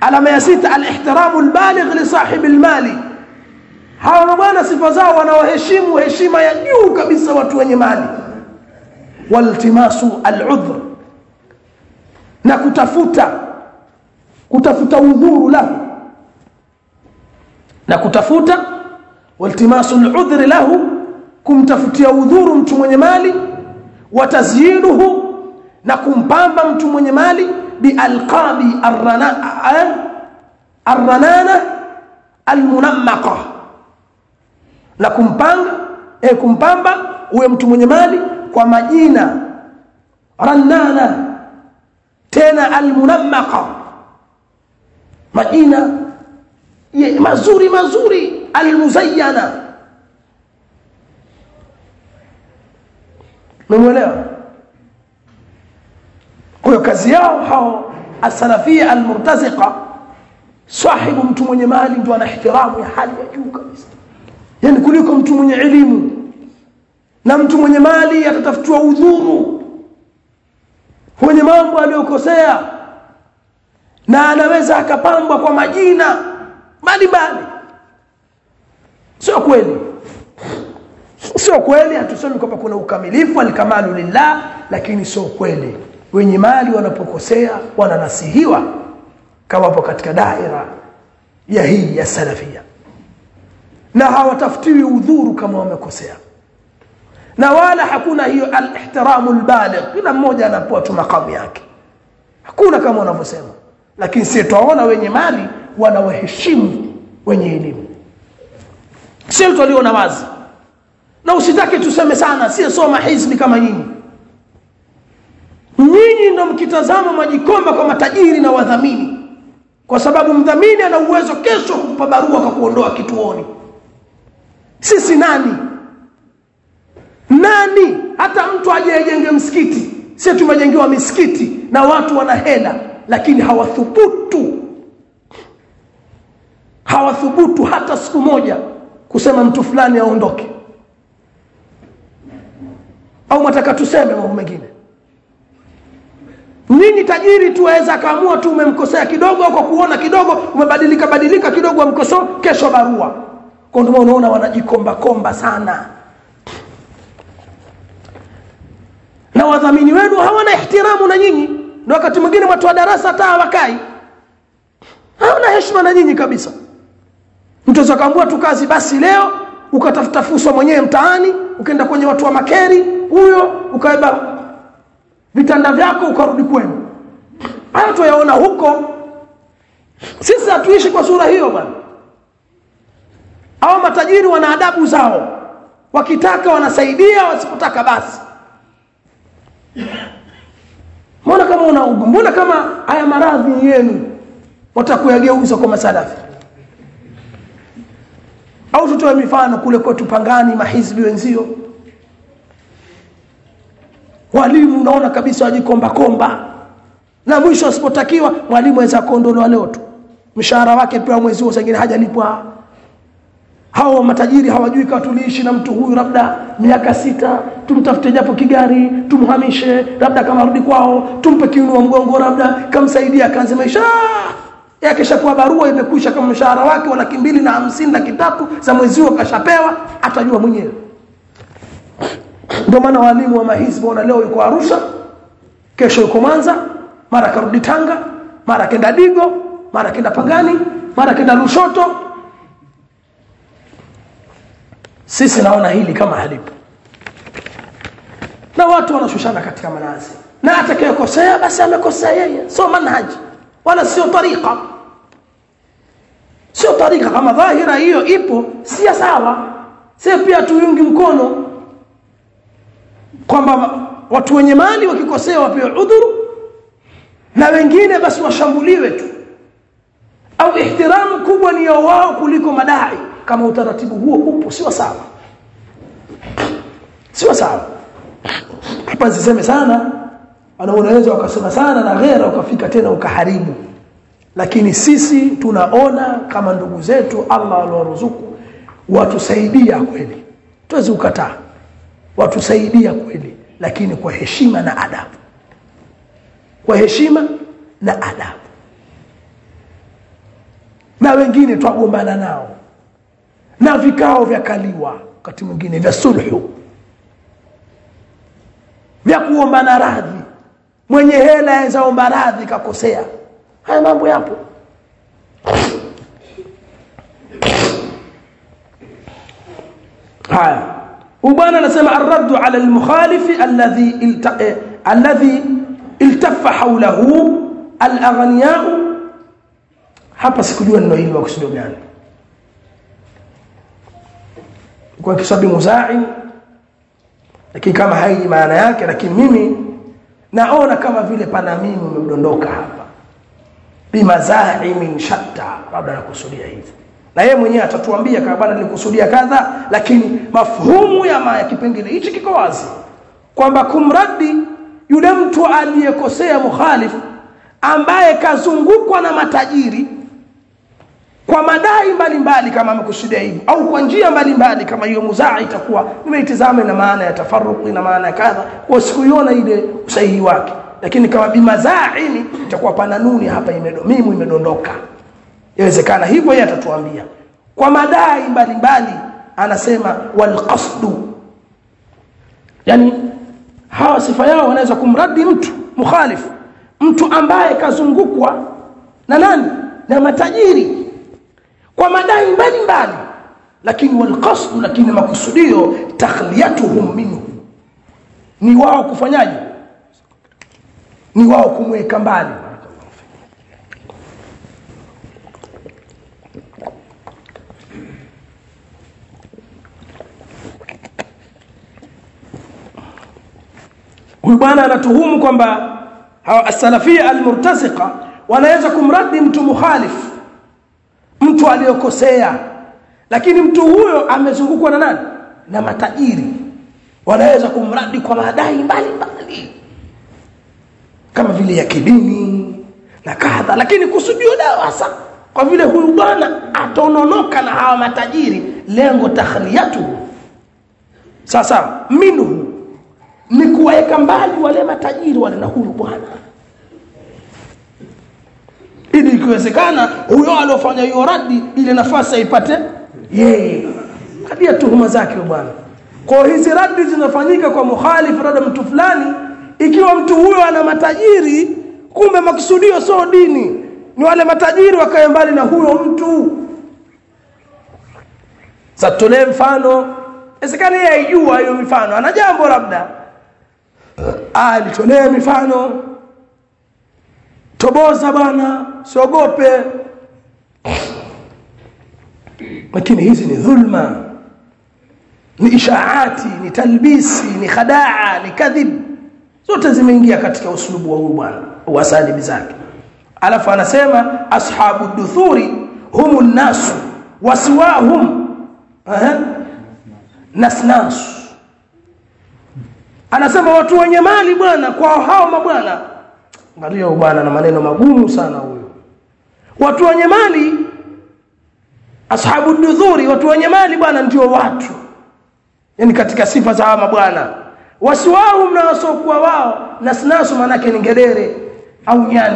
alama ya sita alihtiramu albaligh li sahibi almali hawa bwana sifa zao wanawaheshimu heshima ya juu kabisa watu wenye mali waltimasu aludhr na kutafuta kutafuta udhuru lahu na kutafuta waltimasu aludhr lahu kumtafutia udhuru mtu mwenye mali wa tazyinuhu na kumpamba mtu mwenye mali bialqabi arranana almunammaqa na kumpanga eh, kumpamba uwe mtu mwenye mali kwa majina rannana tena almunammaqa majina ye, mazuri mazuri almuzayyana Umeelewa? Kwa hiyo kazi yao hao asalafia almurtaziqa sahibu mtu mwenye mali ndio ana ihtiramu ya hali ya juu kabisa. Yaani kuliko mtu mwenye elimu. Na mtu mwenye mali atatafutiwa udhuru kwenye mambo aliyokosea na anaweza akapambwa kwa majina mbalimbali. Sio kweli sio kweli hatusemi kwamba kuna ukamilifu alkamalu lillah lakini sio kweli wenye mali wanapokosea wananasihiwa kama wapo katika daira ya hii ya salafia na hawatafutiwi udhuru kama wamekosea na wala hakuna hiyo alihtiramu albaligh kila mmoja anapewa tu makamu yake hakuna kama wanavyosema lakini sisi twaona wenye mali wanawaheshimu wenye elimu sio tuliona wazi na usitake tuseme sana si soma hizbi kama nyinyi nyinyi ndo mkitazama majikomba kwa matajiri na wadhamini kwa sababu mdhamini ana uwezo kesho kukupa barua kwa kuondoa kituoni sisi nani nani hata mtu ajejenge msikiti sisi tumejengewa misikiti na watu wana hela lakini hawathubutu hawathubutu hata siku moja kusema mtu fulani aondoke au mwataka tuseme mambo mengine nini tajiri tu aweza akaamua tu umemkosea kidogo kwa kuona kidogo umebadilika badilika kidogo amkoso kesho barua kwa ndio unaona wanajikomba komba sana na wadhamini wenu hawana ihtiramu na nyinyi na wakati mwingine watu wa darasa hata hawakai hawana heshima na nyinyi kabisa mtu akaambua tu kazi basi leo ukatafuta fursa mwenyewe mtaani ukaenda kwenye watu wa makeri huyo ukaiba vitanda vyako ukarudi kwenu haya tuyaona huko sisi hatuishi kwa sura hiyo bwana hao matajiri wana adabu zao wakitaka wanasaidia wasipotaka basi mbona kama una mbona kama haya maradhi yenu watakuyageuza kwa masalafi au tutoe mifano kule kwetu pangani mahizbi wenzio walimu unaona kabisa wajikomba komba na mwisho asipotakiwa mwalimu aweza kuondolewa leo tu mshahara wake pia mwezi huo sengine hajalipwa hao matajiri hawajui kama tuliishi na mtu huyu labda miaka sita tumtafute japo kigari tumhamishe labda kama rudi kwao tumpe kiunua mgongo labda kamsaidia akaanze maisha yakishakuwa barua imekwisha kama mshahara wake wa laki mbili na hamsini laki tatu za mwezi huo kashapewa atajua mwenyewe ndio maana walimu wa mahizbi wana leo yuko Arusha kesho yuko Mwanza mara karudi Tanga mara kenda Digo mara kenda Pangani mara kenda Lushoto sisi naona hili kama halipo na watu wanashushana katika manazi na atakayekosea basi amekosea yeye sio manhaji wala sio tariqa sio tariqa kama dhahira hiyo ipo si sawa sio pia tuungi mkono kwamba watu wenye mali wakikosea wapewe udhuru na wengine basi washambuliwe tu au ihtiramu kubwa ni ya wao kuliko madai kama utaratibu huo upo sio sawa sio sawa hapa siseme sana ana unaweza ukasema sana na ghera ukafika tena ukaharibu lakini sisi tunaona kama ndugu zetu Allah aliwaruzuku watusaidia kweli tuwezi ukataa watusaidia kweli lakini kwa heshima na adabu kwa heshima na adabu na wengine twagombana nao na vikao vya kaliwa wakati mwingine vya sulhu vya kuombana radhi mwenye hela aweza omba radhi kakosea haya mambo yapo haya ubwana anasema arraddu ala almukhalifi alladhi ilta, eh, alladhi iltaffa hawlahu alaghniyau hapa sikujua neno hili makusudio gani kwa kisabi muzai lakini kama haiji maana yake lakini mimi naona kama vile pana mimi umedondoka hapa bimazaimin shatta labda nakusudia hivi na yeye mwenyewe atatuambia kama bana nilikusudia kadha lakini mafhumu ya maya kipengele hichi kiko wazi kwamba kumradi yule mtu aliyekosea mukhalifu ambaye kazungukwa na matajiri kwa madai mbalimbali kama amekusudia hivyo au kwa njia mbalimbali kama hiyo muzaa itakuwa nimeitizama na maana ya tafaruqi na maana ya kadha kwa sikuiona ile usahihi wake lakini kama bimazaini itakuwa pana nuni hapa imedo mimu imedondoka inawezekana hivyo yeye atatuambia kwa madai mbalimbali anasema walqasdu yani hawa sifa yao wanaweza kumradi mtu mukhalifu mtu ambaye kazungukwa na nani na matajiri kwa madai mbalimbali lakini walqasdu lakini makusudio takhliyatuhum minhu ni wao kufanyaje ni wao kumweka mbali huyu bwana anatuhumu kwamba as-salafia al-murtaziqa wanaweza kumradi mtu mukhalifu mtu aliyokosea lakini mtu huyo amezungukwa na nani na matajiri wanaweza kumradi kwa madai mbalimbali kama vile ya kidini na kadha lakini kusudio dawasa kwa vile huyu bwana ataononoka na hawa matajiri lengo takhliyatu sasa minhu ni kuwaweka mbali wale matajiri wale na huyu bwana ili ikiwezekana huyo aliofanya hiyo radi ile nafasi aipate yeye hadi ya tuhuma zake bwana kwa hizi radi zinafanyika kwa mukhalif rada mtu fulani ikiwa mtu huyo ana matajiri kumbe makusudio sio dini ni wale matajiri wakae mbali na huyo mtu satolee mfano isikani yeye aijua hiyo mifano ana jambo labda ah nitolee mifano toboza bwana siogope lakini hizi ni dhulma ni ishaati ni talbisi ni khadaa ni kadhib zote zimeingia katika uslubu wa huyu bwana wasalibi zake alafu anasema ashabu duthuri humu nasu wasiwahum nasnasu anasema watu wenye mali bwana kwa hao mabwana angalia bwana na maneno magumu sana huyo watu wenye mali ashabu dudhuri watu wenye mali bwana ndio watu yani katika sifa za hawa mabwana wasiwao na wasiokuwa wao nasnasu manake ni ngedere au nyani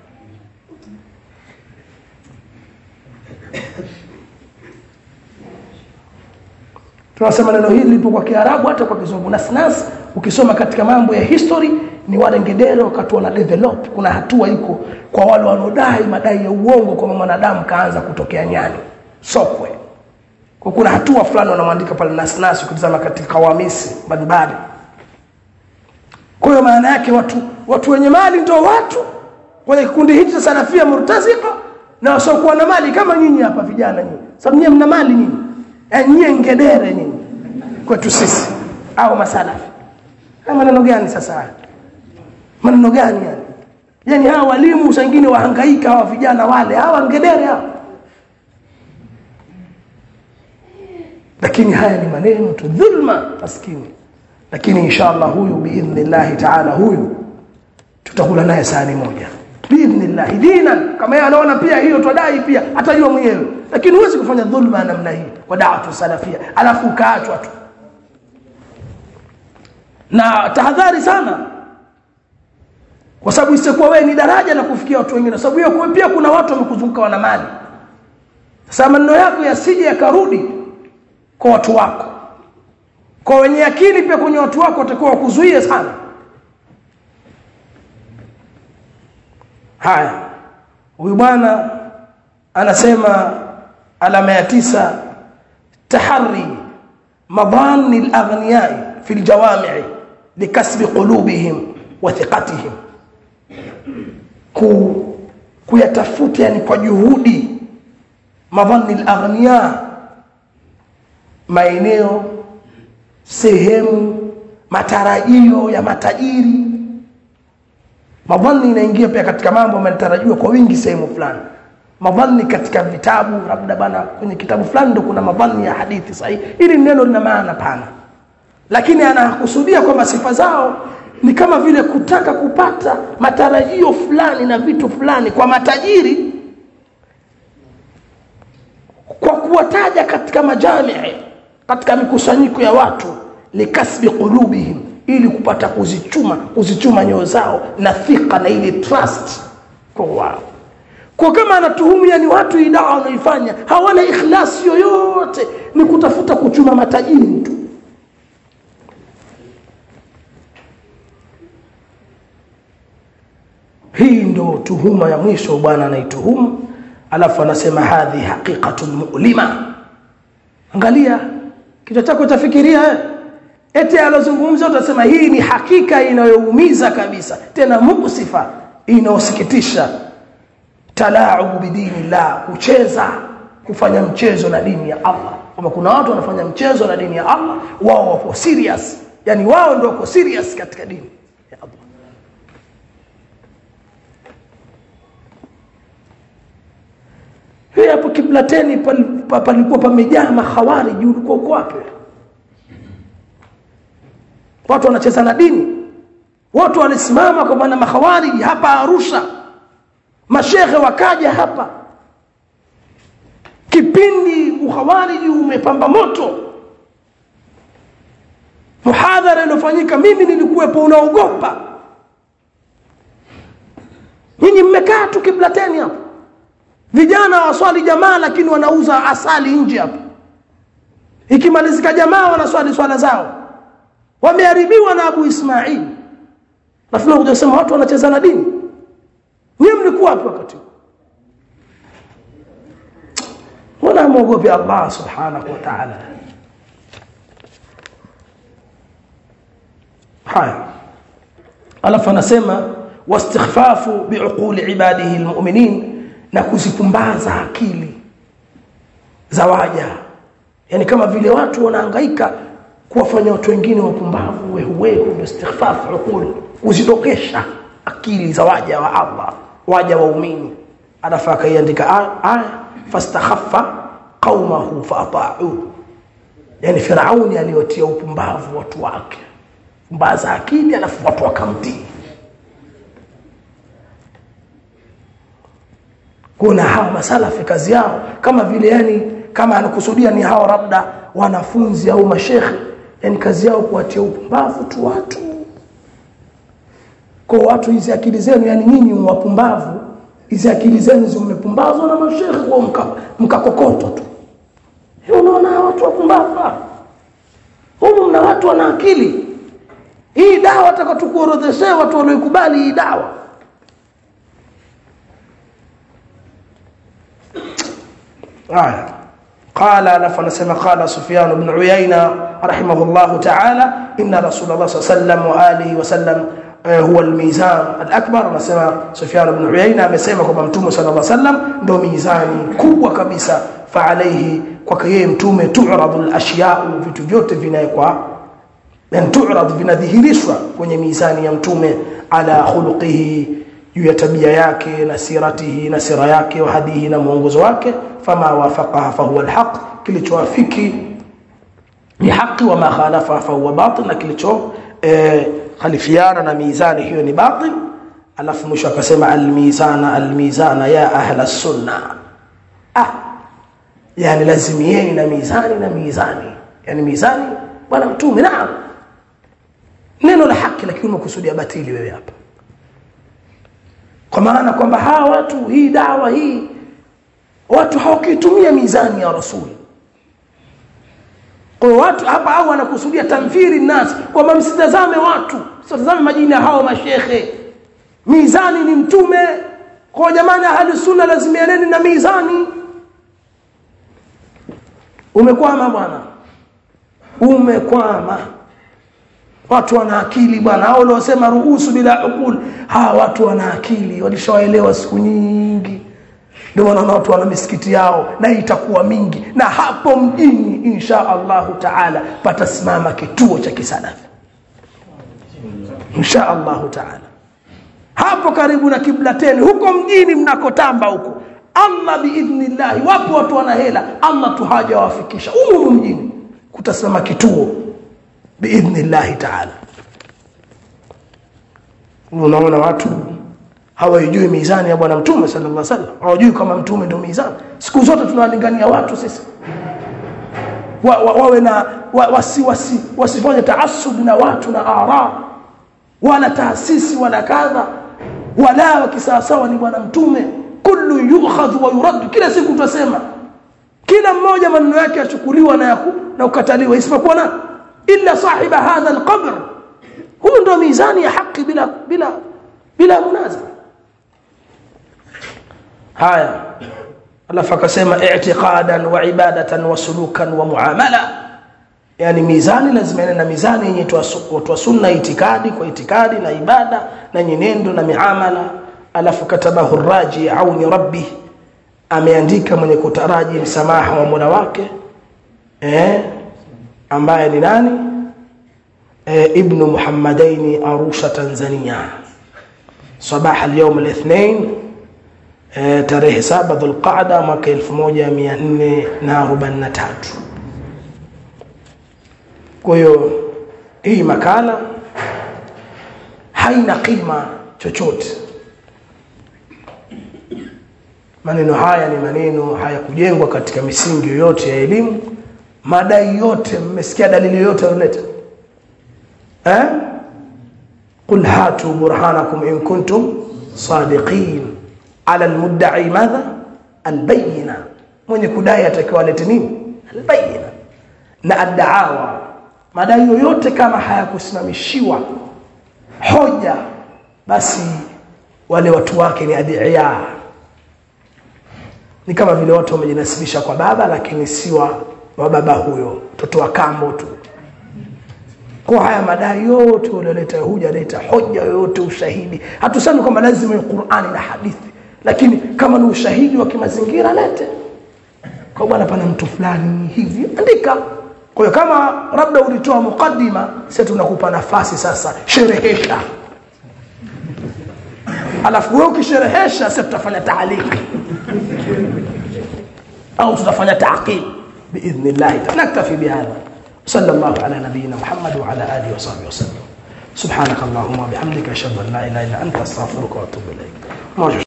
tunasema neno hili lipo kwa Kiarabu hata kwa Kizungu nasnas ukisoma katika mambo ya history ni wale ngedere wakati wana develop kuna hatua iko kwa wale wanaodai madai ya uongo kwa mwanadamu kaanza kutokea nyani sokwe kwa kuna hatua fulani wanamwandika pale nasnas ukitazama katika kawamisi mbalimbali kwa hiyo maana yake watu watu wenye mali ndio watu kwenye kikundi hichi cha salafia murtazika na wasiokuwa na mali kama nyinyi hapa vijana nyinyi sababu nyinyi mna mali nyinyi eh nyinyi ngedere nyinyi kwetu sisi au masalafi haya maneno gani sasa haya maneno gani yani yani hawa walimu wengine wahangaika hawa vijana wale hawa ngedere hawa lakini haya ni maneno tu dhulma maskini lakini inshallah huyu biidhnillah taala huyu tutakula naye sahani moja biidhnillah dinan kama yeye anaona pia hiyo twadai pia atajua mwenyewe lakini huwezi kufanya dhulma namna hii kwa da'watu salafia alafu ukaachwa tu na tahadhari sana kwa sababu isikuwa wewe ni daraja la kufikia watu wengine sababu hiyo pia kuna watu wamekuzunguka wana mali sasa maneno yako yasije yakarudi kwa watu wako kwa wenye akili pia kwenye watu wako watakuwa wakuzuie sana haya huyu bwana anasema alama ya tisa tahari madhani al-aghniyai fi al-jawami' likasbi qulubihim wa thiqatihim ku kuyatafuta yani kwa juhudi madhani al-aghniya maeneo sehemu matarajio ya matajiri madhani inaingia pia katika mambo yanatarajiwa kwa wingi sehemu fulani madhani katika vitabu labda bana kwenye kitabu fulani ndo kuna madhani ya hadithi sahihi ili neno lina maana pana lakini anakusudia kwamba sifa zao ni kama vile kutaka kupata matarajio fulani na vitu fulani kwa matajiri kwa kuwataja katika majamii katika mikusanyiko ya watu likasbi qulubihim ili kupata kuzichuma kuzichuma nyoyo zao na thika na ile trust kwa wao kwa kama anatuhumu yani watu hii dawa wanaifanya hawana ikhlasi yoyote ni kutafuta kuchuma matajiri tu hii ndo tuhuma ya mwisho bwana anaituhumu alafu anasema hadhi haqiqatun mu'lima angalia kichwa chako chafikiria eh? eti alozungumza utasema hii ni hakika inayoumiza kabisa tena musifa inayosikitisha talaubu bidinillah kucheza kufanya mchezo na dini ya Allah kama kuna watu wanafanya mchezo na dini ya Allah wao wapo serious yani wao ndio wako serious katika dini ya Allah hii hapo kiblateni palikuwa pamejaa mahawariji ulikuwa uko wapi watu wanacheza na dini watu walisimama kwa bwana mahawariji hapa Arusha mashehe wakaja hapa kipindi uhawariji umepamba moto muhadhara iliyofanyika mimi nilikuwepo unaogopa nyinyi mmekaa tu kiblateni hapo vijana waswali jamaa lakini wanauza asali nje hapo ikimalizika jamaa wanaswali swala zao wameharibiwa na Abu Ismail nafikiri kuja kusema watu wanacheza na dini Nyie mlikuwa wapi wakati Mbona muogopi Allah subhanahu wa ta'ala? Haya. Alafu anasema wastighfafu biuquli ibadihi almu'minin na kuzipumbaza akili za waja. Yaani kama vile watu wanahangaika kuwafanya watu wengine wapumbavu wehu wehu ndio istighfafu uquli kuzidokesha akili za waja wa Allah waja waumini alafu akaiandika aya fastakhaffa qaumahu faata'u yani firauni aliyotia upumbavu watu wake pumbaza akili alafu watu wakamtii kuna hawa masalafi kazi yao kama vile yani kama anakusudia ni hao labda wanafunzi au mashekhe yani kazi yao kuwatia upumbavu tu watu kwa watu hizi akili zenu yani nyinyi wapumbavu hizi akili zenu zimepumbazwa na mashehe kwa mkakokoto mka tu unaona watu wapumbavu humu mna watu wana akili hii dawa takatukuorodheshea watu walioikubali hii dawa haya قال لف نسمع قال سفيان بن عيينة رحمه الله تعالى إن رسول الله صلى الله عليه وسلم وآله وسلم هو الميزان الأكبر anasema Sufyan ibn Uyayna amesema kwamba Mtume صلى الله عليه وسلم ndio mizani kubwa kabisa fa alayhi kwa yeye mtume tu'radu al-ashya'u vitu vyote vinawekwa yani tu'rad vinadhihirishwa kwenye mizani ya mtume ala khuluqihi juu ya tabia yake na siratihi na sira yake wa hadihi na mwongozo wake fama wafaqaha fa huwa al-haq kilichowafiki ni haki wa ma khalafa fa huwa batil na kilicho eh, khalifiana na mizani hiyo ni batil alafu mwisho akasema almizana almizana ya ahla sunna ah yani lazimieni na mizani na mizani yani mizani bwana mtume naam neno la haki lakini umekusudia batili wewe hapa kwa maana kwamba hawa watu hii dawa hii watu hawakitumia mizani ya rasuli kwa hiyo watu hapa au wanakusudia tamthiri nasi kwamba msitazame watu msitazame majina ya hao mashekhe mizani ni mtume kwa jamani ahli sunna lazimianeni na mizani umekwama bwana umekwama watu wana akili bwana hao waliosema ruhusu bila ukul hawa watu wana akili walishawaelewa siku nyingi ndio maana watu wana misikiti yao na itakuwa mingi na hapo mjini insha Allahu taala patasimama kituo cha kisalafi insha Allahu taala hapo karibu na kiblateni huko mjini mnakotamba huko Allah biidhnillah wapo watu wana hela Allah tu hajawafikisha huko mjini kutasimama kituo biidhnillah taala unaona watu hawajui mizani ya bwana mtume sallallahu alaihi wasallam hawajui kama mtume ndio mizani siku zote tunawalingania watu sisi wa, wa, wawe na wa, wasi, wasi, wasifanye taasub na watu na ara wala taasisi wala kadha wala wakisawasawa ni bwana mtume kullu yukhadhu wa yurad kila siku tutasema kila mmoja maneno yake yachukuliwa na yaku, na ukataliwa isipokuwa na illa sahiba hadha alqabr huyu ndio mizani ya haki bila bila bila munazara haya alafu akasema i'tiqadan wa ibadatan wa sulukan wa muamala yani mizani lazima iwe na mizani yenye watu wa sunna itikadi kwa itikadi na ibada na nyenendo na miamala alafu katabahu raji auni rabbi ameandika mwenye kutaraji msamaha wa Mola wake eh ambaye ni nani eh, ibn Muhammadaini Arusha Tanzania صباح اليوم الاثنين eh, tarehe 7 Dhulqaada mwaka 1443 kwa hiyo hii makala haina kima chochote maneno haya ni maneno hayakujengwa katika misingi yoyote ya elimu madai yote mmesikia dalili yoyote alileta eh قل هاتوا برهانكم إن كنتم صادقين على المدعي ماذا البينة mwenye kudai atakiwa alete nini albayina na adaawa madai yoyote kama hayakusimamishiwa hoja basi wale watu wake ni adiya ni kama vile watu wamejinasibisha kwa baba lakini si wa, wa baba huyo mtoto wa kambo tu kwa haya madai yote ulioleta huja leta hoja yoyote ushahidi hatusemi kwamba lazima ni Qur'ani na hadithi lakini kama ni ushahidi wa kimazingira lete kwa bwana pana mtu fulani hivi andika kwa hiyo kama labda ulitoa mukaddima sasa tunakupa nafasi sasa sherehesha alafu wewe ukisherehesha sasa tutafanya taaliki au tutafanya taqib باذن naktafi bihadha صلى الله على نبينا محمد وعلى اله وصحبه وسلم سبحانك اللهم وبحمدك اشهد ان لا اله الا انت استغفرك واتوب اليك